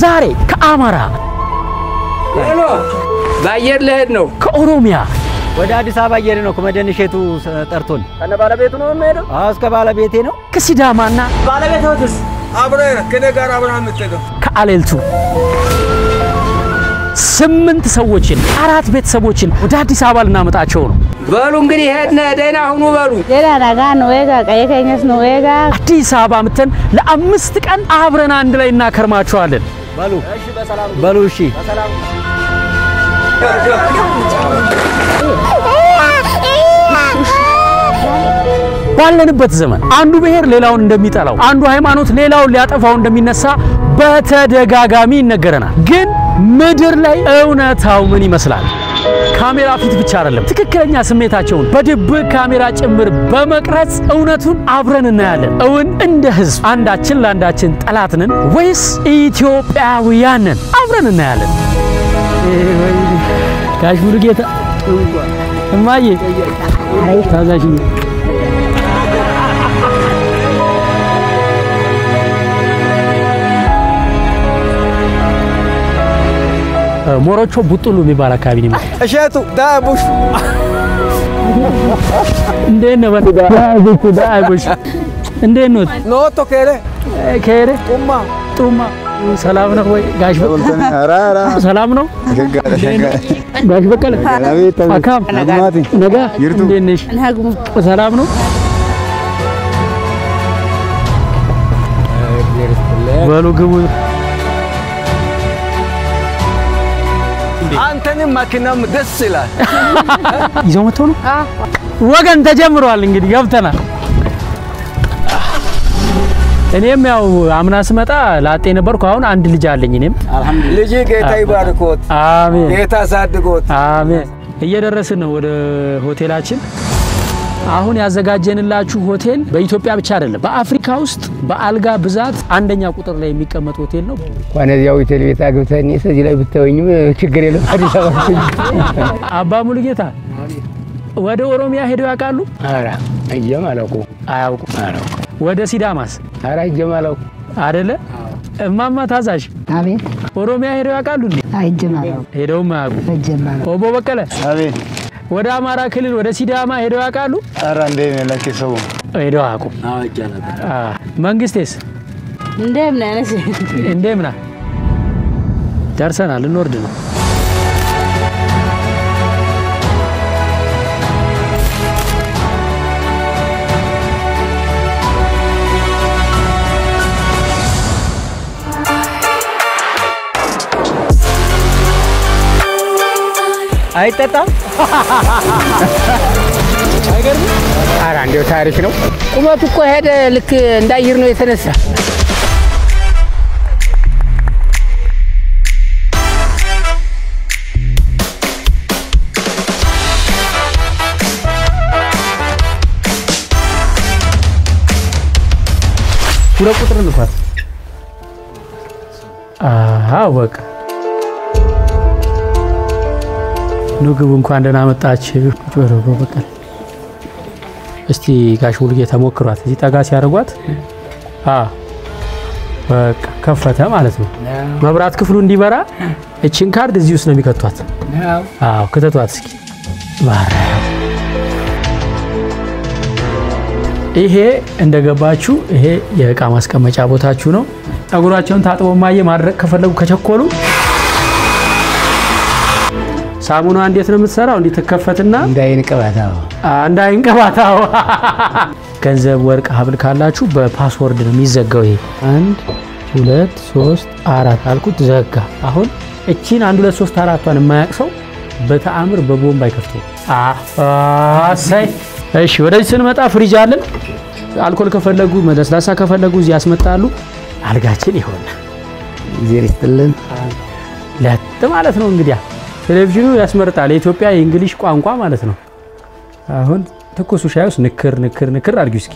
ዛሬ ከአማራ በአየር ልሄድ ነው። ከኦሮሚያ ወደ አዲስ አበባ እየሄደ ነው። ከመደን እሸቱ ጠርቶን ከነ ባለቤቱ ነው የምሄደው። አዎ፣ እስከ ባለቤቴ ነው። ከሲዳማና ባለቤትስ አብረህ ከኔ ጋር አብረህ የምትሄደው ከአሌልቱ ስምንት ሰዎችን አራት ቤተሰቦችን ወደ አዲስ አበባ ልናመጣቸው ነው። በሉ እንግዲህ ሄድነ ደህና ሁኑ በሉ። Jera nagaa nu eegaa qayya keenyas nu eegaa. አዲስ አበባ ምተን ለአምስት ቀን አብረን አንድ ላይ እናከርማቸዋለን። በሉ በሉ፣ እሺ ባለንበት ዘመን አንዱ ብሔር ሌላውን እንደሚጠላው፣ አንዱ ሃይማኖት ሌላውን ሊያጠፋው እንደሚነሳ በተደጋጋሚ ይነገረናል። ግን ምድር ላይ እውነታው ምን ይመስላል? ካሜራ ፊት ብቻ አይደለም፣ ትክክለኛ ስሜታቸውን በድብቅ ካሜራ ጭምር በመቅረጽ እውነቱን አብረን እናያለን። እውን እንደ ህዝብ አንዳችን ለአንዳችን ጠላት ነን ወይስ ኢትዮጵያውያን ነን? አብረን እናያለን። ጋሽ ሙሉጌታ እማዬ ታዛዥ ሞሮቾ ቡጡሉ የሚባል አካባቢ ነው። እሸቱ ዳቡሽ እንዴት ነው? ዳቡሽ ዳቡሽ እንዴት ነው? ኖቶ ከረ ከሄደ ጡማ ጡማ ሰላም ነው ወይ ጋሽ? ሰላም ነው ጋሽ በቀለ አካም ነጋ እንዴት ነሽ? ሰላም ነው በሉ ግቡ። አንተንም መኪናም ደስ ይላል። ይዘው መጥተው ነው ወገን ተጀምሯል። እንግዲህ ገብተናል። እኔም ያው አምና ስመጣ ላጤ ነበርኩ። አሁን አንድ ልጅ አለኝ። እኔም ልጅ ጌታ ይባርኮት፣ አሜን ጌታ አሳድጎት። አሜን። እየደረስን ነው ወደ ሆቴላችን። አሁን ያዘጋጀንላችሁ ሆቴል በኢትዮጵያ ብቻ አይደለም፣ በአፍሪካ ውስጥ በአልጋ ብዛት አንደኛ ቁጥር ላይ የሚቀመጥ ሆቴል ነው። እንኳን እዚያው ሆቴል ቤት አግብተን እዚህ ላይ ብታወኝም ችግር የለም። አዲስ አበባ አባ ሙሉጌታ ወደ ኦሮሚያ ሄደው ያውቃሉ? ኧረ እጀም አላውቁ አያውቁም። አላውቁ ወደ ሲዳማስ ኧረ እጀም አላውቁ አደለ? እማማ ታዛዥ አቤት ኦሮሚያ ሄደው ያውቃሉ እንዴ? አይጀማለሁ ሄደውም አያውቁም። አይጀማለሁ ኦቦ በቀለ አቤት ወደ አማራ ክልል ወደ ሲዳማ ሄደው ያውቃሉ? ኧረ እንዴት ነህ ለኪ ሰው ሄደው አያውቁም። አ መንግስቴስ Ndem na nasi. እንደምና ደርሰናል፣ እንወርድ ነው። አይጠጣም። ኧረ እንዲያው ታሪክ ነው። ቁመቱ እኮ ሄደ ልክ እንዳየር ነው የተነሳ። ሁለት ቁጥር እንኳን አዎ፣ በቃ ምግቡ እንኳን ደህና መጣችሁ። ጆሮ በቀል እስቲ ጋሽ ሙሉጌታ ሞክሯት። እዚህ ጠጋ ሲያደርጓት አ በቃ ከፈተ ማለት ነው። መብራት ክፍሉ እንዲበራ እችን ካርድ እዚህ ውስጥ ነው የሚከቷት። አዎ ክተቷት እስኪ ማርያም። ይሄ እንደገባችሁ ይሄ የእቃ ማስቀመጫ ቦታችሁ ነው። ፀጉራቸውን ታጥቦ ማየ ማድረግ ከፈለጉ ከቸኮሉ ሳሙና እንዴት ነው የምትሰራው? እንዲህ ትከፈትና እንዳይን ቅባት አዎ። እንዳይንቀባታው ገንዘብ፣ ወርቅ፣ ሀብል ካላችሁ በፓስወርድ ነው የሚዘጋው። ይሄ አንድ ሁለት ሶስት አራት አልኩት ዘጋ። አሁን እቺን አንድ ሁለት ሶስት አራቷን የማያውቅ ሰው በተአምር በቦምብ አይከፍተው። አሳይ እሺ፣ ወደዚህ ስንመጣ ፍሪጅ አለን። አልኮል ከፈለጉ ለስላሳ ከፈለጉ እዚህ ያስመጣሉ። አልጋችን ይሆናል እግዜር ይስጥልን። ለጥ ማለት ነው እንግዲያ ቴሌቪዥኑ ያስመርጣል። የኢትዮጵያ የእንግሊሽ ቋንቋ ማለት ነው። አሁን ትኩሱ ሻይ ውስጥ ንክር ንክር ንክር አድርጊው እስኪ።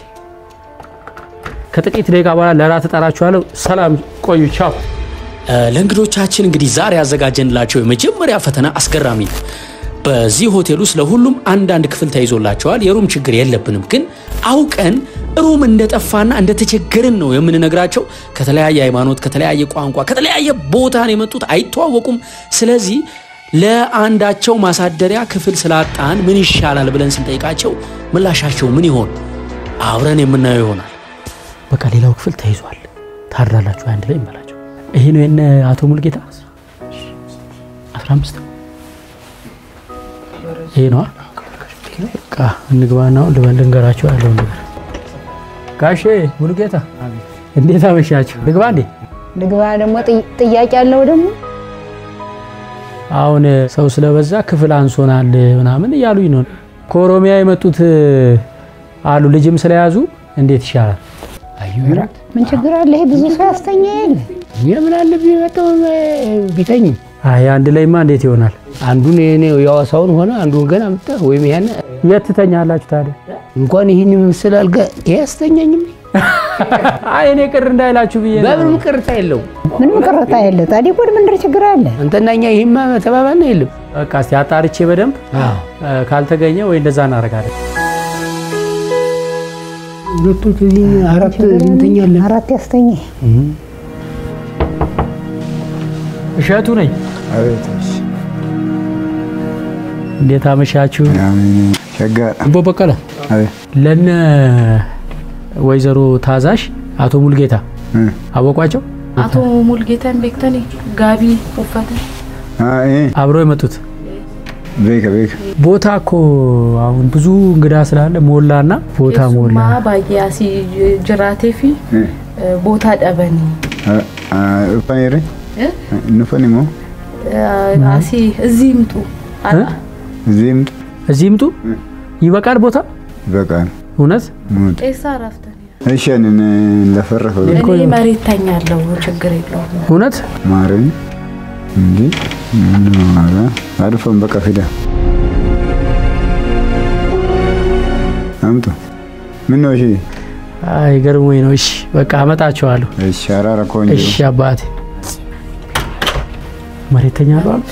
ከጥቂት ደቂቃ በኋላ ለራት እጠራችኋለሁ። ሰላም ቆዩ። ቻው። ለእንግዶቻችን እንግዲህ ዛሬ ያዘጋጀንላቸው የመጀመሪያ ፈተና አስገራሚ ነው። በዚህ ሆቴል ውስጥ ለሁሉም አንዳንድ ክፍል ተይዞላቸዋል። የሩም ችግር የለብንም፣ ግን አውቀን ሩም እንደጠፋና እንደተቸገርን ነው የምንነግራቸው። ከተለያየ ሃይማኖት፣ ከተለያየ ቋንቋ፣ ከተለያየ ቦታ ነው የመጡት፣ አይተዋወቁም። ስለዚህ ለአንዳቸው ማሳደሪያ ክፍል ስላጣን ምን ይሻላል ብለን ስንጠይቃቸው ምላሻቸው ምን ይሆን አብረን የምናየው ይሆናል። በቃ ሌላው ክፍል ተይዟል፣ ታድራላችሁ አንድ ላይ ይመላቸው። ይሄ ነው የነ አቶ ሙልጌታ 15 ይሄ ነዋ። በቃ እንግባና አሁን ልበል ልንገራቸው ያለውን ነገር። ጋሼ ሙሉጌታ እንዴት አመሻችሁ? ልግባ እንዴ? ልግባ ደግሞ ጥያቄ አለው ደግሞ አሁን ሰው ስለበዛ ክፍል አንሶናል ምናምን እያሉኝ ነው። ከኦሮሚያ የመጡት አሉ ልጅም ስለያዙ እንዴት ይሻላል? ምን ችግር አለ? ይሄ ብዙ ሰው ያስተኛ የለ የምን አለብኝ መጣው ቢተኝ አይ አንድ ላይማ እንዴት ይሆናል? አንዱን የኔ የዋሳውን ሆነ አንዱን ገና አምጣ ወይም ያን የት ትተኛላችሁ ታዲያ? እንኳን ይህን ምስል አልጋ ያስተኛኝም አይ እኔ ቅር እንዳይላችሁ ብዬ ነው። በምንም ቅርታ የለው ምንም ቅርታ የለ። ታዲያ ወድ ምንድር ችግር አለ? አንተና እኛ ይህማ ተባባልና የለም በቃ እስቲ አጣርቼ በደንብ እ፣ ካልተገኘ ወይ እንደዛ እናደርጋለን። ሁለቶች እዚህ አራት እንተኛለን አራት ያስተኛ እሸቱ ነኝ። እንዴት አመሻችሁ? ሸጋ አቦ በቀለ ለነ ወይዘሮ ታዛሽ አቶ ሙልጌታ አወቋቸው? አቶ ሙልጌታን ቤክተኒ ጋቢ ኡፈተ አብረው የመጡት ቤከ ቤከ ቦታ እኮ አሁን ብዙ እንግዳ ስላለ ሞላና ቦታ ሞላ። ማ ባያሲ ጅራቴ ፊ ቦታ ደበኒ ኡፋኔሬ ኑፈን ሞ አሲ እዚህ ይምጡ አላ እዚህ ምጥ እዚህ ይምጡ ይበቃል ቦታ ይበቃል እውነት ሙት ጤሳ ረፍተኒ እሸንን ለፈረፈ እኔ መሬት ተኛለሁ፣ ችግር የለውም። እውነት ማረኝ እንጂ አድፎን በቃ ፊዳ አምጡ ምን ነው እሺ አይ ገርሞኝ ነው። እሺ በቃ አመጣቸዋለሁ። እሺ አራራ ኮንጆ እሺ አባቴ መሬት ተኛለሁ አሉ።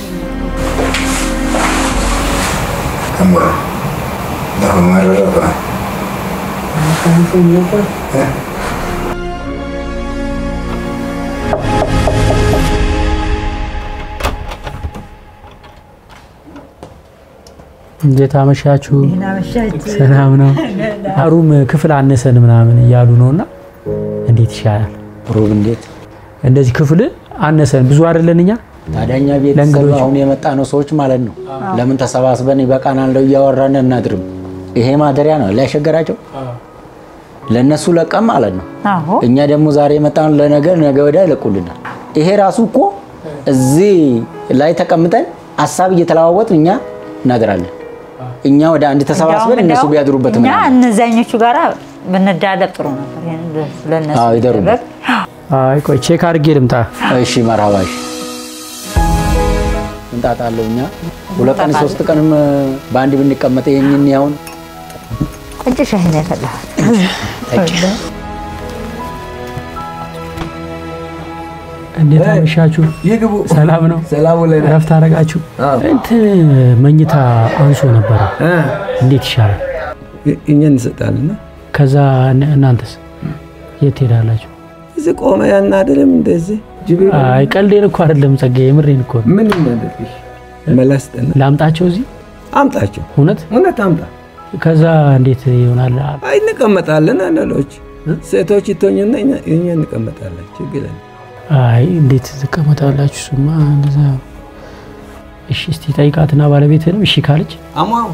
እንዴት አመሻችሁ? ሰላም ነው። ሩም ክፍል አነሰን ምናምን እያሉ ነውና እንዴት ይሻላል? ሩብ እንዴት እንደዚህ ክፍል አነሰን ብዙ አይደለን እኛ ታዲያኛ ቤተሰብ ለእንግዶች አሁን የመጣ ነው ሰዎች ማለት ነው። ለምን ተሰባስበን ይበቃናል ለው እያወራን እናድርም። ይሄ ማደሪያ ነው ላይሸገራቸው ለእነሱ ለቀም ማለት ነው። እኛ ደግሞ ዛሬ የመጣን ለነገ ነገ ወዲያ ይለቁልናል። ይሄ ራሱ እኮ እዚህ ላይ ተቀምጠን ሀሳብ እየተለዋወጥ እኛ እናድራለን። እኛ ወደ አንድ ተሰባስበን እነሱ ቢያድሩበት እኛ ምናምን እነዛኞቹ ጋር ብንዳለብ ጥሩ ነበር። ይሄን ለእነሱ አዎ፣ ይደሩበት። ቢደረግ አይ ቆይ ቼክ አድርጌ ልምጣ። እሺ መርሃባሽ ምንጣጣ አለው። እኛ ሁለት ቀን ሶስት ቀንም በአንድ ብንቀመጥ ይህንን ያሁን ቁጭ ሻይ ነው ያፈላሁት። እንዴት አመሻችሁ? ይግቡ። ሰላም ነው? ሰላም ውለናል። እረፍት አደረጋችሁ? እንትን መኝታ አንሶ ነበረ። እንዴት ይሻላል? እኛ እንሰጣለን። ከዛ እነ- እናንተስ የት ትሄዳላችሁ? እዚህ ቆመ ያናድርም እንደዚህ ጅብ አይ ቀልዴን እኮ አይደለም ጸጋዬ፣ የምሬን እኮ ነው። ምን እናደርግሽ? መላስጠና ላምጣቸው እዚህ አምጣቸው። እውነት? እውነት አምጣ። ከዛ እንዴት ይሆናል? አይ እንቀመጣለን። አንዳንዶች ሴቶች ይቶኝና እኛ እኛ እንቀመጣለን። ችግር የለም። አይ እንዴት ትቀመጣላችሁ? እሱማ እንደዛ። እሺ እስቲ ጠይቃትና ባለቤትህንም እሺ ካለች አሟው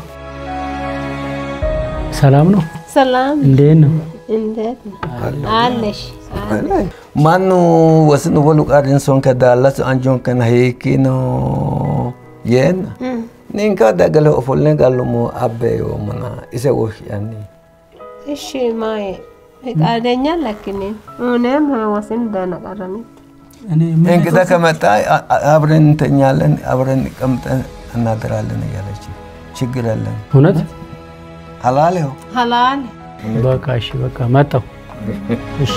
ሰላም ነው? ሰላም እንዴት ነው? እንዴት ነው አለሽ? ማኑ ወስኑ ወሉ ቃድን ሶን ከዳላስ አንጆን ከና ሄኪኖ የና ኒንካ ደገለ ኦፎልኔ ጋሉሞ አበዮ ሙና ኢሰ ወሽ ያኒ እሺ ማየ ፈቃደኛ ለክኔ እኔም ወስን ደነቀረኒት እንግዳ ከመጣ አ- አ- አብረን እንተኛለን፣ አብረን ቀምጠን እናድራለን እያለች ችግር የለም። እውነት? ሀላሌው ሀላል በቃ እሺ፣ በቃ መጣሁ። እሺ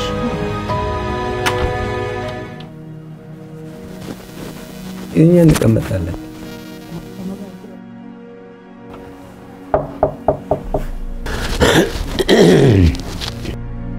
እኛ እንቀመጣለን።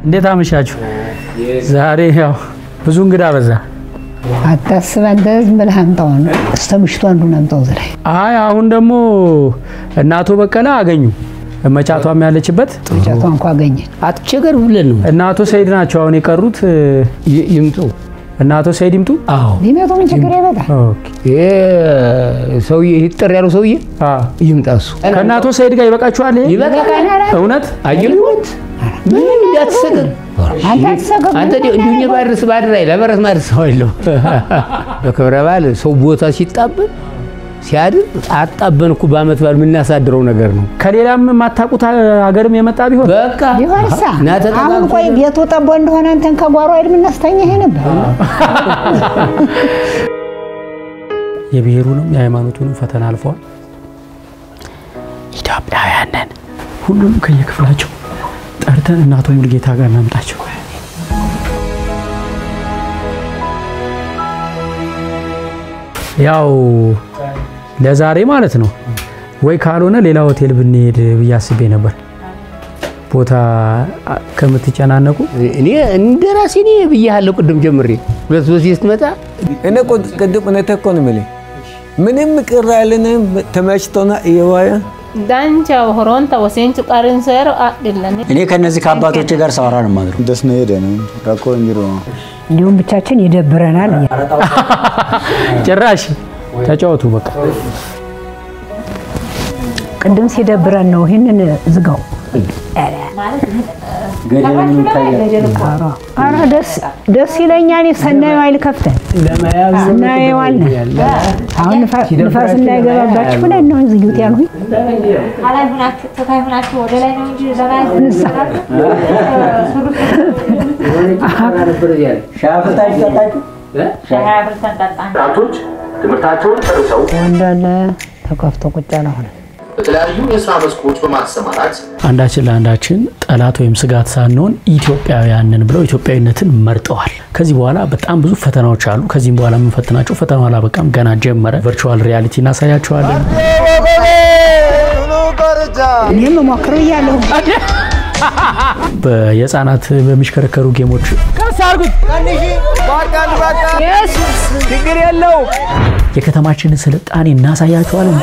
እንዴት አመሻችሁ? ዛሬ ያው ብዙ እንግዳ በዛ። አታስብ አንተ ዝም ብለህ አምጣው ነው። እስከ ምሽቱ አንዱን አምጣው እዚህ ላይ አይ አሁን ደግሞ እነ አቶ በቀለ አገኙ መጫቷም ያለችበት ጫቷ እንኳ አገኘን። አትቸገር ብለን ነው እና አቶ ሰይድ ናቸው አሁን የቀሩት። ይ- ይምጡ። እና አቶ ሰይድ ይምጡ። አዎ ቢመጡ ምን ችግር ይመጣል? ኦኬ። ይሄ ሰውዬ ይጠር ያለው ሰውዬ አ ይምጣ እሱ ከእነ አቶ ሰይድ ጋር ይበቃችኋል? ይሄ ይበቃናል። እውነት አየሉት ምንም እንዳትሰቅቅ አንተ አትሰቅቅ። አንተ እንዲሁ እኛ ባድርስ ባድር ላይ ለበረስ ማድረስ ሰው የለው። በክብረ በዓል ሰው ቦታ ሲጣበን ሲያድር አጣበን እኮ በዓመት በዓል የምናሳድረው ነገር ነው። ከሌላም የማታውቁት ሀገርም የመጣ ቢሆን በቃ ቢሆንሳ ና ተጠቃቅሰን- አሁን ቆይ ቤቱ ጠቦ እንደሆነ አንተን ከጓሮ አይደል የምናስተኛ ይሄ ነበር። የብሔሩንም የሃይማኖቱንም ፈተና አልፈዋል። ኢትዮጵያውያንን ሁሉንም ከየክፍላቸው ጠርተን እና አቶ ሙልጌታ ጋር እናምጣቸው። ያው ለዛሬ ማለት ነው ወይ ካልሆነ ሌላ ሆቴል ብንሄድ ብዬ አስቤ ነበር። ቦታ አ- ከምትጨናነቁ እኔ እንደ ራሴ እኔ ብያለሁ ቅድም ጀምሬ ሁለት ሶስት ስትመጣ እኔ እኮ ቅድም እውነት እኮ ነው የምልህ ምንም ቅር አይልንም ተመችቶና እየዋየ ዳንቻ ሆሮንታ ወሴንቹ ቀሪንሰሮ አድለን እኔ ከነዚህ ከአባቶቼ ጋር ሳወራ ነው የማድረው። ደስ ነው ሄደ ነው ራኮ እንጅሮ እንዲሁም ብቻችን ይደብረናል። ጭራሽ ተጫወቱ በቃ። ቅድም ሲደብረን ነው ይህንን ዝጋው። ኧረ ደስ ደስ ይለኛል። ሰናዩ አይል ከፍተን እናየዋለን። አሁን ንፋ- ንፋስ እንዳይገባባችሁ ብለን ነው ዝጊት ያልሁኝ። ከላይ ሆናችሁ ከታይ ሆናችሁ ወደ ላይ ነው እንጂ ለላይ ሻይ አፍልታችሁ ጠጣችሁ? ሻይ አፍልተን ጠጣን። ወጣቶች ትምህርታቸውን ጨርሰው እንዳለ ተከፍቶ ቁጭ ያለ ሆነ። በተለያዩ የስራ መስኮች በማሰማራት አንዳችን ለአንዳችን ጠላት ወይም ስጋት ሳንሆን ኢትዮጵያውያንን ብለው ኢትዮጵያዊነትን መርጠዋል። ከዚህ በኋላ በጣም ብዙ ፈተናዎች አሉ። ከዚህም በኋላ የምንፈትናቸው ፈተናው አላበቃም፣ ገና ጀመረ። ቨርቹዋል ሪያሊቲ እናሳያቸዋለን። እኔም ሞክረው እያለሁ የህፃናት በሚሽከረከሩ ጌሞች ቀስ አድርጉት። ችግር የለው የከተማችንን ስልጣኔ እናሳያቸዋለን።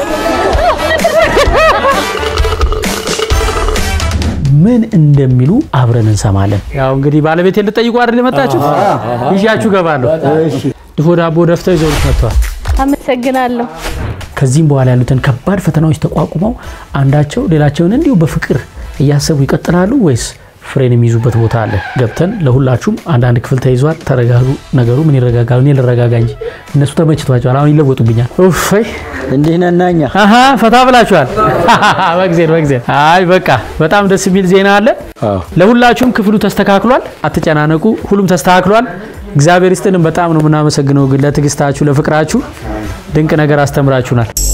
ምን እንደሚሉ አብረን እንሰማለን። ያው እንግዲህ ባለቤት ልጠይቁ አይደል የመጣችሁት? ይዣችሁ ገባለሁ። ድፎ ዳቦ ደፍተው ይዘው መጥተዋል። አመሰግናለሁ። ከዚህም በኋላ ያሉትን ከባድ ፈተናዎች ተቋቁመው አንዳቸው ሌላቸውን እንዲሁ በፍቅር እያሰቡ ይቀጥላሉ ወይስ ፍሬን የሚይዙበት ቦታ አለ? ገብተን ለሁላችሁም አንዳንድ ክፍል ተይዟል። ተረጋጉ። ነገሩ ምን ይረጋጋሉ? እኔ ልረጋጋ እንጂ እነሱ ተመችቷቸዋል። አሁን ይለወጡብኛል። ኡፈይ እንዲህ ነና እኛ አሀ ፈታ ብላችኋል። በጊዜ በጊዜ አይ በቃ በጣም ደስ የሚል ዜና አለ። ለሁላችሁም ክፍሉ ተስተካክሏል። አትጨናነቁ። ሁሉም ተስተካክሏል። እግዚአብሔር ይስጥልን። በጣም ነው የምናመሰግነው ግን ለትዕግስታችሁ፣ ለፍቅራችሁ ድንቅ ነገር አስተምራችሁናል።